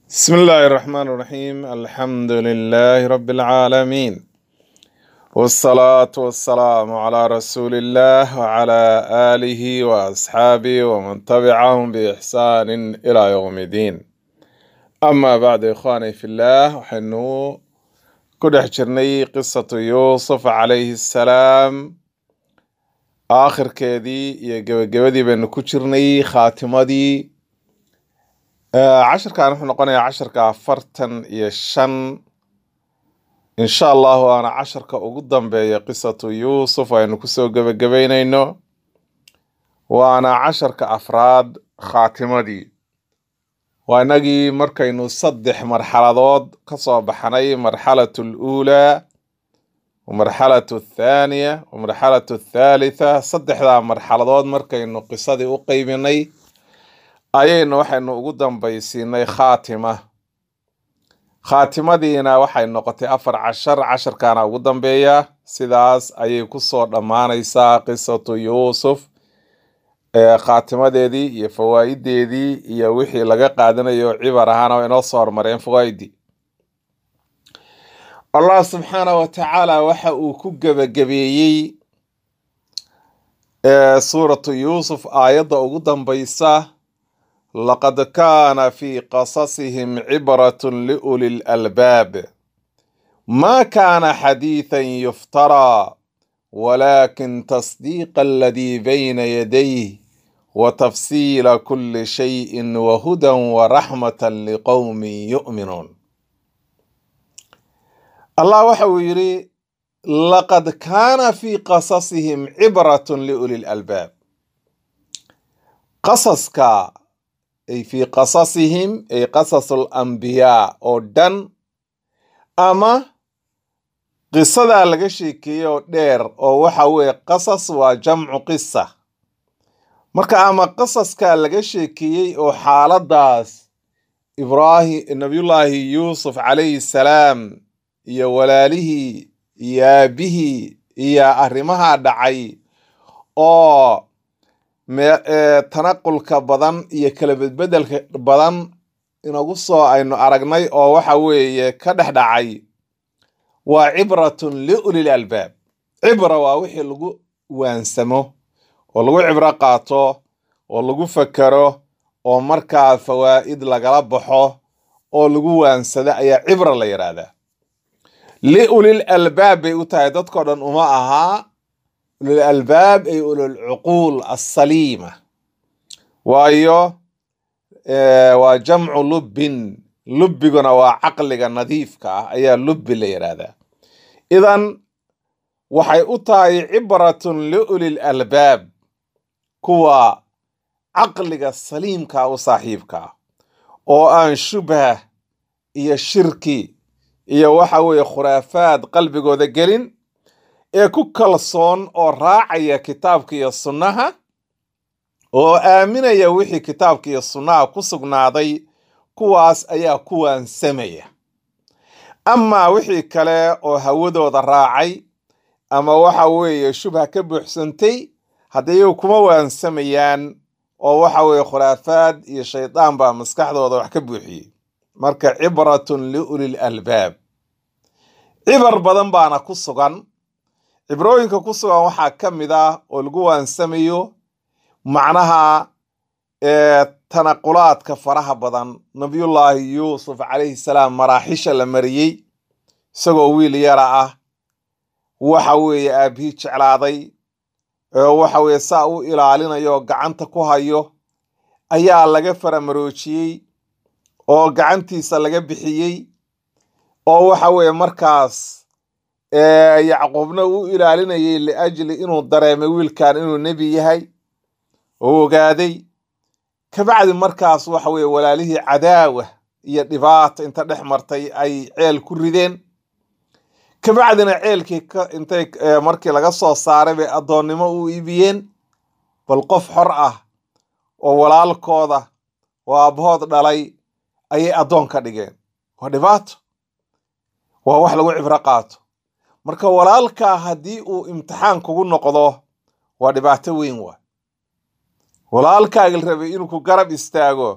بسم الله الرحمن الرحيم الحمد لله رب العالمين والصلاة والسلام على رسول الله وعلى آله وأصحابه ومن تبعهم بإحسان إلى يوم الدين أما بعد إخواني في الله وحنو كل حجرني قصة يوسف عليه السلام آخر كذي يجودي بأن كجرني خاتمدي casharkan wuxuu noqonayaa casharka afartan iyo shan insha allahu waana casharka ugu dambeeya qisatu yuusuf aynu kusoo gebagabeyneyno waana casharka afraad khaatimadii waa inagii markaynu saddex marxaladood kasoo baxnay marxalatu luulaa wamarxalatu athaaniya wamarxalatu athaalitha saddexdaa marxaladood markaynu qisadii u qeybinay ayaynu waxaynu ugu dambaysiinay khaatima khaatimadiina waxay noqotay afar cashar casharkaana ugu dambeeya sidaas ayay kusoo dhammaanaysaa qisatu yuusuf ee khaatimadeedii iyo fawaa'ideedii iyo wixii laga qaadanayo cibar ahaana waa inoo soo hormareen fawaa'idii allah subxaana wa tacaala waxa uu ku gebagabeeyey suuratu yuusuf aayadda ugu dambaysa laqad kaana fi qasasihim cibratun liuli lalbaab ma kaana xadiithan yuftaraa walakin tasdiiqa aladii bayna yadayh watafsiila kuli shayin wahudan waraxmatan liqowmin yu'minuun allah waxa uu yidhi laqad kaana fi qasasihim cibratun liuli lalbaab qasaska ay fii qasasihim ay qasas alambiyaa oo dhan ama qisadaa laga sheekeeyey oo dheer oo waxa weeye qasas waa jamcu qisa marka ama qasaskaa laga sheekeeyey oo xaaladaas ibraahim nabiyullaahi yuusuf calayhi salaam iyo walaalihii iyo aabihii iyo arrimaha dhacay oo tanaqulka badan iyo kala bedbedelka badan inagu soo aynu aragnay oo waxa weeye ka dhex dhacay waa cibratun liulil albaab cibra waa wixii lagu waansamo oo lagu cibro qaato oo lagu fakero oo markaa fawaa'id lagala baxo oo lagu waansado ayaa cibra la yidhaahdaa liulil albaab bay u tahay dadkao dhan uma ahaa ulul albaab ay ulul cuquul assaliima waayo waa jamcu lubbin lubbiguna waa caqliga nadiifka ah ayaa lubbi la yidhaahdaa idan waxay u tahay cibratun liulil albaab kuwa caqliga saliimka u saaxiibka ah oo aan shubha iyo shirki iyo waxa weeye khuraafaad qalbigooda gelin ee ku kalsoon oo raacaya kitaabka iyo sunnaha oo aaminaya wixii kitaabka iyo sunnaha ku sugnaaday kuwaas ayaa ku waansamaya amaa wixii kale oo hawadooda raacay ama waxa weeye shubha ka buuxsantay haddii iyagu kuma waansamayaan oo waxa weeye khuraafaad iyo shaydaan baa maskaxdooda wax ka buuxiyey marka cibratun liulil albaab cibar badan baana ku sugan cibrooyinka ku sugan waxaa ka mid ah oo lagu waansamayo macnaha tanaqulaadka faraha badan nabiyullaahi yuusuf calayhi salaam maraaxisha la mariyey isagoo wiil yara ah waxa weeye aabihii jeclaaday waxa weeye saa u ilaalinayo oo gacanta ku hayo ayaa laga faramaroojiyey oo gacantiisa laga bixiyey oo waxa weeye markaas yacquubna uu ilaalinayay liajli inuu dareemay wiilkan inuu nebi yahay oo ogaaday kabacdi markaas waxa weeye walaalihii cadaawa iyo dhibaata inta dhex martay ay ceel ku rideen kabacdina ceelkii intay markii laga soo saaray bay addoonnimo u iibiyeen bal qof xor ah oo walaalkooda oo aabbahood dhalay ayay addoon ka dhigeen waa dhibaato waa wax lagu cibro qaato marka walaalkaa haddii uu imtixaan kugu noqdo waa dhibaato weyn waa walaalkaaga rabay inuu ku garab istaago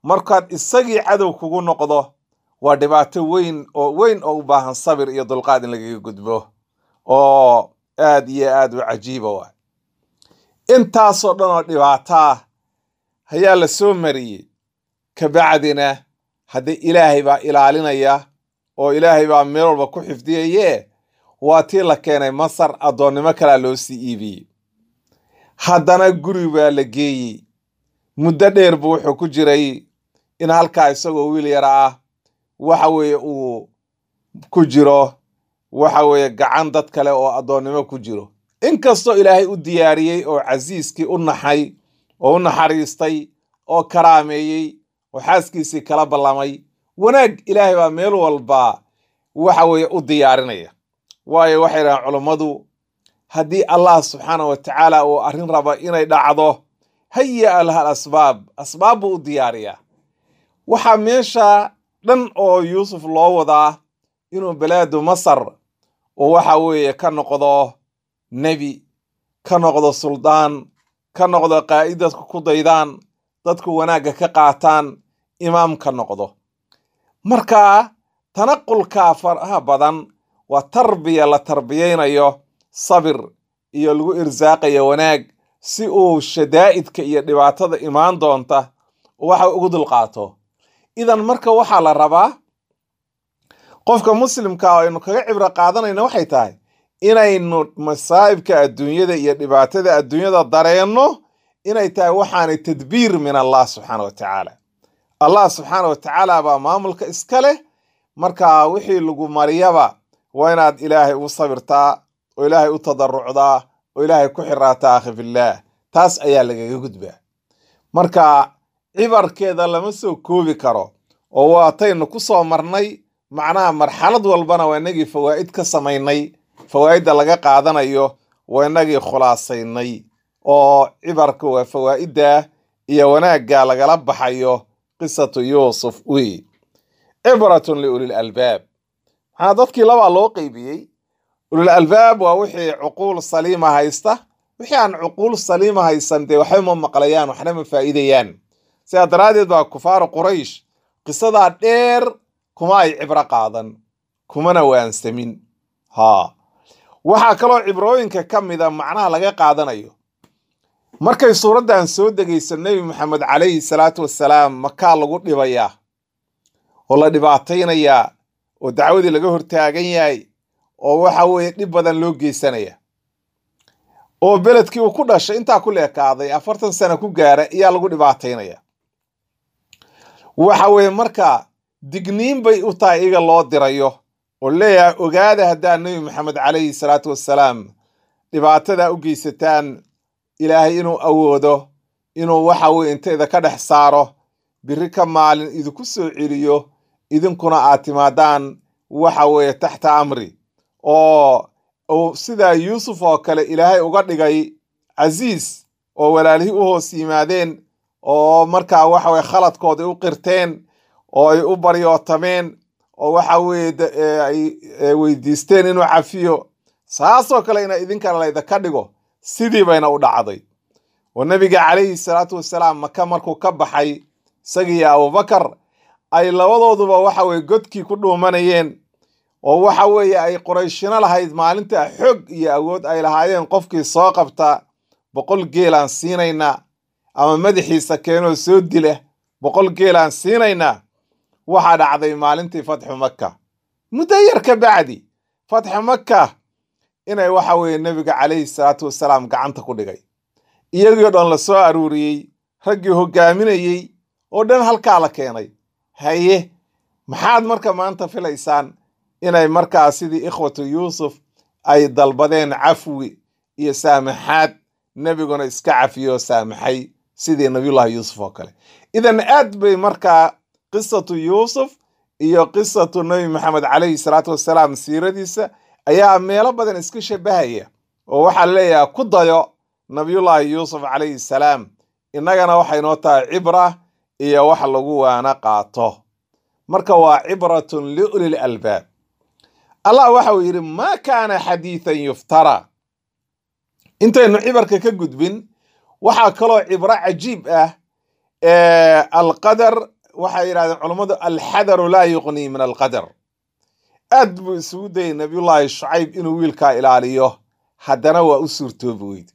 markaad isagii cadow kugu noqdo waa dhibaato weyn oo weyn oo u baahan sabir iyo dulqaad in lagaga gudbo oo aad iyo aad u cajiiba waa intaasoo dhan oo dhibaataa ayaa la soo mariyey kabacdina haddii ilaahay baa ilaalinaya oo ilaahay baa meel walba ku xifdiyaye waa tii la keenay masar addoonnimo kalaa loo sii iibiyey haddana guri baa la geeyey muddo dheer buu wuxuu ku jiray in halkaa isagoo wiil yara ah waxa weeye uu ku jiro waxa weeye gacan dad kale oo addoonnimo ku jiro inkastoo ilaahay u diyaariyey oo casiiskii u naxay oo u naxariistay oo karaameeyey oo xaaskiisii kala ballamay wanaag ilaahay baa meel walba waxa weeye u diyaarinaya waayo waxay dhahaan culummadu haddii allah subxaana wa tacaala uu arrin raba inay dhacdo haya laha asbaab asbaab buu u diyaariyaa waxaa meesha dhan oo yuusuf loo wadaa inuu balaadu masar oo waxa weeye ka noqdo nebi ka noqdo suldaan ka noqdo qaa'id dadku ku daydaan dadku wanaagga ka qaataan imaam ka noqdo marka tanaqulkaa faraha badan waa tarbiya la tarbiyaynayo sabir iyo lagu irsaaqayo wanaag si uu shadaa'idka iyo dhibaatada imaan doonta waxa ugu dulqaato idan marka waxaa la rabaa qofka muslimka aynu kaga cibro qaadanayna waxay tahay inaynu masaa'ibka adduunyada iyo dhibaatada adduunyada dareenno inay tahay waxaanay tadbiir min allah subxaana wa tacaala allah subxaana wa tacaala baa maamulka iska leh marka wixii lagu mariyaba waa inaad ilaahay u sabirtaa oo ilaahay u tadarucdaa oo ilaahay ku xiraataa akhi fillaah taas ayaa lagaga gudbaa marka cibarkeeda lama soo koobi karo oo waataynu ku soo marnay macnaha marxalad walbana waa inagii fawaa'id ka samaynay fawaa'idda laga qaadanayo waa inagii khulaasaynay oo cibarka waa fawaa'idda iyo wanaagga lagala baxayo qisatu yuusuf wey cibratun liulil albaab maxaa dadkii labaa loo qeybiyey ulul albaab waa wixii cuquul saliima haysta wixii aan cuquul saliima haysan dee waxba ma maqlayaan waxna ma faa'iidayaan sidaa daraaddeed baa kufaaru quraysh qisadaa dheer kuma ay cibro qaadan kumana waansamin haa waxaa kaloo cibrooyinka ka mida macnaha laga qaadanayo markay suuraddan soo degayso nebi maxamed calayhi salaatu wassalaam makaa lagu dhibayaa oo la dhibaataynayaa oo dacwadii laga hortaagan yahay oo waxa weeye dhib badan loo geysanaya oo beledkii uu ku dhashay intaa ku leekaaday afartan sano ku gaara ayaa lagu dhibaataynaya waxa weeye marka digniin bay u tahay iyaga loo dirayo oo leeyahay ogaada haddaa nebi maxamed calayhi salaatu wassalaam dhibaatadaa u geysataan ilaahay inuu awoodo inuu waxa weye intayda ka dhex saaro biri ka maalin idinku soo celiyo idinkuna aad timaadaan waxa weeye taxta amri oo uu sidaa yuusuf oo kale ilaahay uga dhigay casiis oo walaalihii u hoos yimaadeen oo markaa waxa weye khaladkooda u qirteen oo ay u baryootameen oo waxa weeye ay weydiisteen inuu cafiyo saasoo kale ina idinkana laydaka dhigo sidii bayna u dhacday oo nebiga calayhi salaatu wassalaam maka markuu ka baxay isagiiyo abubakar ay labadooduba waxa weye godkii ku dhuumanayeen oo waxa weeye ay qorayshino lahayd maalinta xog iyo awood ay lahaayeen qofkii soo qabta boqol geelaan siinaynaa ama madaxiisa keenoo soo dila boqol geelaan siinaynaa waxaa dhacday maalintii fatxu makka muddo yar ka bacdi fatxu makka inay waxa weeye nebiga calayhi salaatu wassalaam gacanta ku dhigay iyagii dhan la soo aruuriyey raggii hoggaaminayey oo dhan halkaa la keenay haye maxaad marka maanta filaysaan inay markaa sidii ikhwatu yuusuf ay dalbadeen cafwi iyo saamaxaad nebiguna iska cafiyo saamaxay sidii nabiyullahi yuusuf oo kale idan aad bay markaa qisatu yuusuf iyo qisatu nebi maxamed calayhi salaatu wassalaam siiradiisa ayaa meelo badan iska shabahaya oo waxaa leeyahay ku dayo nabiyullaahi yuusuf calayhi salaam innagana waxay noo tahay cibra iyo wax lagu waana qaato marka waa cibratun liulil albaab allah waxa uu yidhi maa kaana xadiidan yuftara intaynu cibarka ka gudbin waxaa kaloo cibro cajiib ah alqadar waxay yidhahdeen culummadu alxadaru laa yuqnii min alqadar aad buu isugu dayay nabiyullaahi shucayb inuu wiilkaa ilaaliyo haddana waa u suurtoobi weyday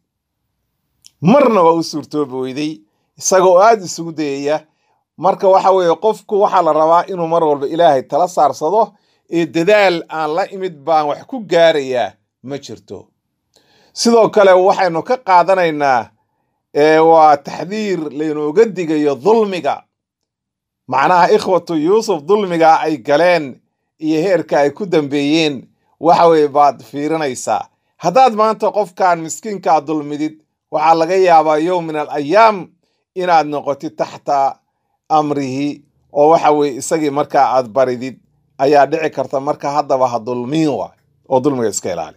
marna waa u suurtoobi weyday isagoo aad isugu dayaya marka waxa weeye qofku waxaa la rabaa inuu mar walba ilaahay tala saarsado ee dadaal aan la imid baan wax ku gaarayaa ma jirto sidoo kale waxaynu ka qaadanaynaa waa taxdiir laynooga digayo dulmiga macnaha ikhwatu yuusuf dulmiga ay galeen iyo heerka ay ku dambeeyeen waxa weye baad fiirinaysaa haddaad maanta qofkan miskiinkaa dulmidid waxaa laga yaabaa yowm min al ayaam inaad noqotid taxta amrihi oo waxa weye isagii markaa aad baridid ayaa dhici karta marka haddaba ha dulmiin waay oo dulmiga iska ilaali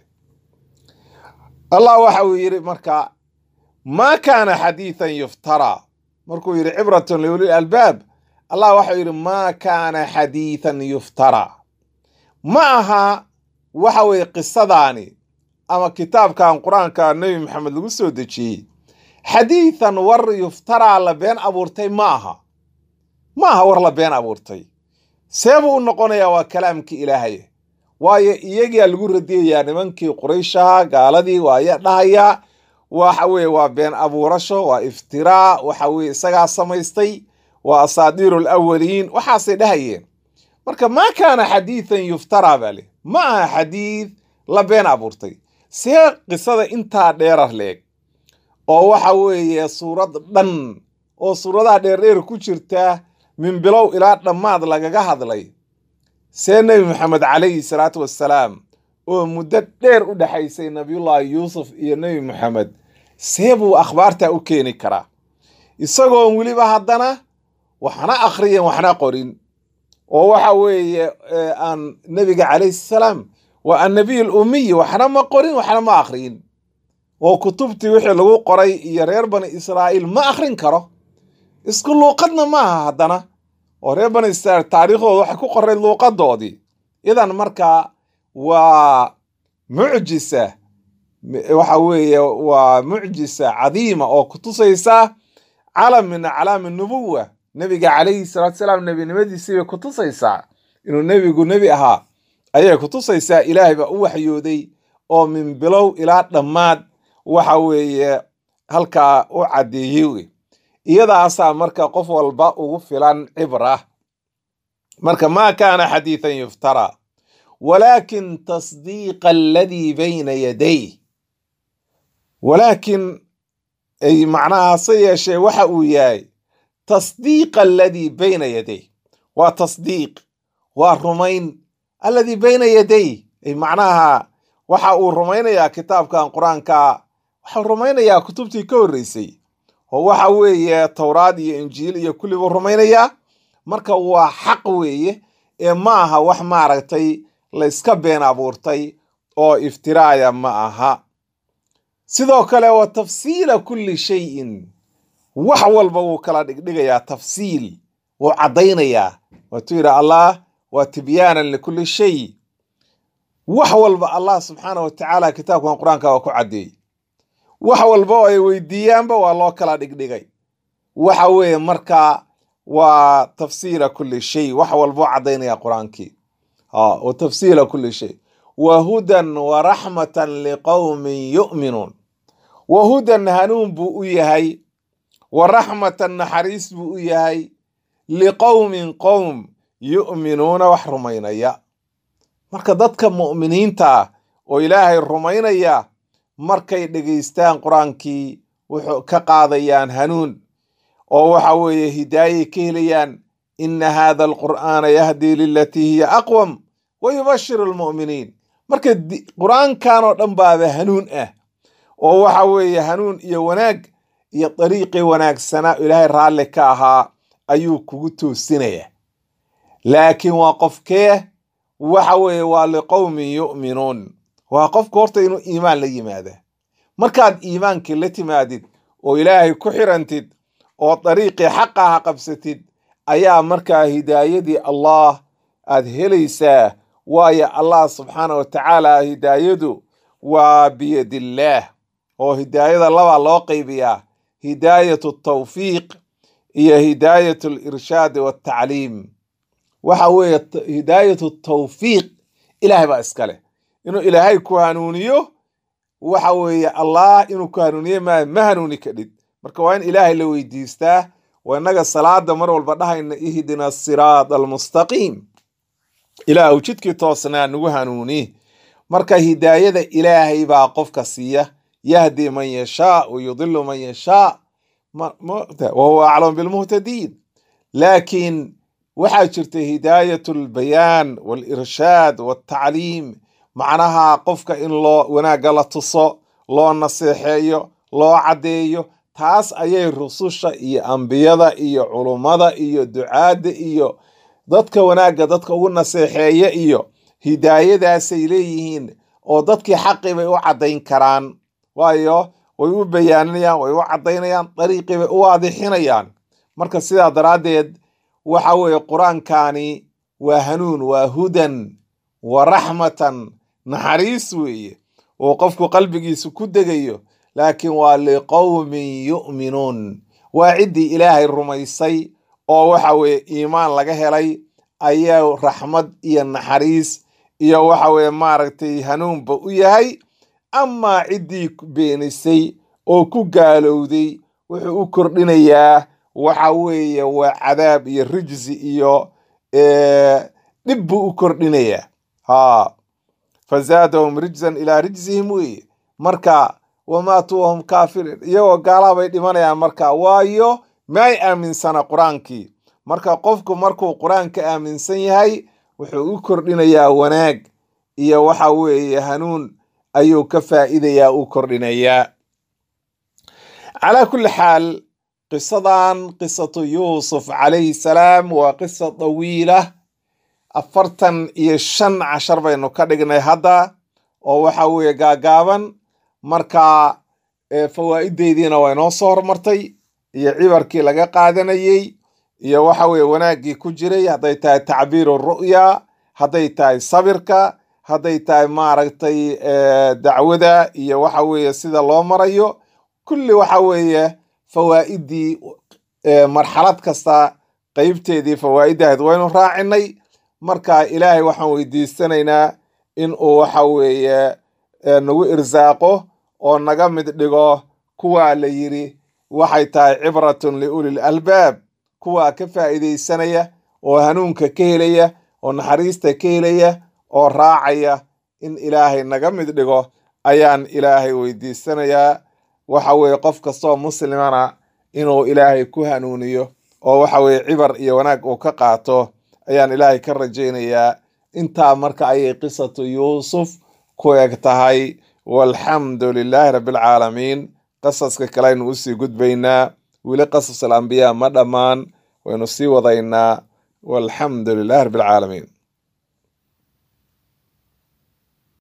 allah waxa uu yidhi marka maa kaana xadiidan yuftaraa markuu yidhi cibratun liulil albaab allah waxau yidhi maa kaana xadiidan yuftaraa ma aha waxa weye qisadaani ama kitaabkan qur-aanka nebi maxamed lagu soo dejiyey xadiidan war yuftaraa la been abuurtay ma aha ma aha war la been abuurtay seebuu u noqonayaa waa kalaamkii ilaahay waayo iyagaa lagu radiyayaa nimankii qurayshaha gaaladii waaya dhahayaa waxa weye waa been abuurasho waa iftiraa waxa weye isagaa samaystay waa asaadiiru alawaliin waxaasay dhahayeen marka maa kaana xadiidan yuftaraa baa leh ma aha xadiid la been abuurtay see qisada intaa dheerar leeg oo waxa weeye suurad dhan oo suuradaha dheerdheer ku jirta min bilow ilaa dhammaad lagaga hadlay see nebi maxamed calayhi salaatu wassalaam oo muddo dheer u dhexaysay nabiyullaahi yuusuf iyo nebi maxamed see buu akhbaartaa u keeni karaa isagoon weliba haddana waxna akhriyan waxna qorin oo waxa weeye aan nebiga calayhi salaam waa annabiy alumiyi waxna ma qorin waxna ma akhriyin oo kutubtii wixii lagu qoray iyo reer bani israa'iil ma akhrin karo isku luuqadna ma aha haddana oo reer bani israiil taariikhdooda waxay ku qoray luuqadoodii idan markaa waa mucjisa waxa weeye waa mucjisa cadiima oo kutusaysa calam min aclaami nubuwa nebiga calayhi salaatu salaam nebinimadiisii bay kutusaysaa inuu nebigu nebi ahaa ayay kutusaysaa ilaahay baa u waxyooday oo min bilow ilaa dhammaad waxa weeye halkaa u caddeeyey wey iyadaasaa marka qof walba ugu filan cibra marka maa kaana xadiidan yuftaraa walaakin tasdiiqa aladii bayna yaday walaakin ay macnaha hase yeeshee waxa uu yahay tasdiiqa aladii bayna yaday waa tasdiiq waa rumayn alladii bayna yaday ay macnaha waxa uu rumaynayaa kitaabkan qur-aanka waxau rumaynayaa kutubtii ka horreysay oo waxa weeye towraad iyo injiil iyo kulli buu rumaynayaa marka waa xaq weeye ee ma aha wax maaragtay la iska been abuurtay oo iftiraaya ma aha sidoo kale wa tafsiila kulli shayin wax walba wuu kala dhigdhigayaa tafsiil wuu caddaynayaa waatuu yidhi allah waa tibyaanan likulli shay wax walba allah subxaana wa tacaala kitaabkan qur-aanka waa ku caddeeyey wax walba oo ay weydiiyaanba waa loo kala dhigdhigay waxa weeye markaa waa tafsiila kulli shay wax walboo caddaynaya qur-aankii wa tafsiila kulli shay wa hudan wa raxmatan liqowmin yu'minuun wa hudan hanuun buu u yahay wa raxmatan naxariis buu u yahay liqowmin qowm yu'minuuna wax rumaynaya marka dadka mu'miniinta oo ilaahay rumaynaya markay dhegaystaan qur-aankii wuxuu ka qaadayaan hanuun oo waxa weeye hidaayay ka helayaan ina hada alqur'aana yahdii lilatii hiya aqwam wa yubashiru almu'miniin marka qur-aankan oo dhan baaba hanuun ah oo waxa weeye hanuun iyo wanaag iyo dariiqii wanaagsanaa ilaahay raalli ka ahaa ayuu kugu toosinaya laakiin waa qofkee waxa weeye waa liqowmin yu'minuun waa qofka horta inuu iimaan la yimaada markaad iimaankii la timaadid oo ilaahay ku xirantid oo dariiqii xaqaha qabsatid ayaa markaa hidaayadii allah aad helaysaa waayo allah subxaana wa tacaala hidaayadu waa biyadillaah oo hidaayada labaa loo qaybiyaa hidaayatu tawfiiq iyo hidaayat alirshaadi waltacliim waxa weeye hidaayatu tawfiiq ilaahay baa iskale inuu ilaahay ku hanuuniyo waxa weeye allah inuu ku hanuuniye ma ma hanuuni kadhid marka waa in ilaahay la weydiistaa waa innaga salaada mar walba dhahayna ihdina asiraad almustaqiim ilaah jidkii toosnaa nagu hanuuni marka hidaayada ilaahay baa qofka siiya yahdi man yashaa wa yudilu man yashaa wahuwa aclam bilmuhtadiin laakiin waxaa jirta hidaayat albayaan walirshaad waltacliim macnaha qofka in loo wanaagga la tuso loo naseexeeyo loo caddeeyo taas ayay rususha iyo ambiyada iyo culummada iyo ducaadda iyo dadka wanaagga dadka ugu naseexeeya iyo hidaayadaasay leeyihiin oo dadkii xaqii bay u caddayn karaan waayo way u bayaaninayaan way u caddaynayaan dariiqii bay u waadixinayaan marka sidaa daraaddeed waxa weeye qur-aankani waa hanuun waa hudan wa raxmatan naxariis weeye oo qofku qalbigiisu ku degayo laakiin waa liqowmin yu'minuun waa ciddii ilaahay rumaysay oo waxa weeye iimaan laga helay ayaa raxmad iyo naxariis iyo waxa weeye maaragtay hanuunba u yahay amaa ciddii beenisay oo ku gaalowday wuxuu u kordhinayaa waxa weeye waa cadaab iyo rijsi iyo dhib buu u kordhinayaa ha fazaadahum rijzan ilaa rijsihim weeye marka wamaatuu wahum kaafiriin iyagoo gaalaha bay dhimanayaan marka waayo maay aaminsana qur-aankii marka qofku markuu qur-aanka aaminsan yahay wuxuu u kordhinayaa wanaag iyo waxa weeye hanuun ayuu ka faa'iidayaa u kordhinayaa calaa kulli xaal qisadan qisatu yuusuf calayhi salaam waa qisa dawiila afartan iyo shan cashar baynu ka dhignay hadda oo waxa weeye gaagaaban marka fawaa'ideediina waa inoo soo hormartay iyo cibarkii laga qaadanayey iyo waxa weeye wanaaggii ku jiray hadday tahay tacbiiru ru'ya hadday tahay sabirka hadday tahay maaragtay dacwada iyo waxa weeye sida loo marayo kulli waxa weeye fawaa'idii marxalad kasta qeybteedii fawaa'iddahayd waynu raacinay marka ilaahay waxaan weydiisanaynaa in uu waxa weeye nagu irsaaqo oo naga mid dhigo kuwaa la yidhi waxay tahay cibratun liulil albaab kuwaa ka faa'iidaysanaya oo hanuunka ka helaya oo naxariista ka helaya oo raacaya in ilaahay naga mid dhigo ayaan ilaahay weydiisanayaa waxa weeye qof kastoo muslimana inuu ilaahay ku hanuuniyo oo waxa weeye cibar iyo wanaag uu ka qaato ayaan ilaahay ka rajaynayaa intaa marka ayay qisatu yuusuf ku eg tahay walxamdu lilaahi rabbialcaalamiin qasaska kale aynu usii gudbaynaa weli qasas alambiyaa ma dhammaan waynu sii wadaynaa walxamdu lilaahi rabbialcaalamiin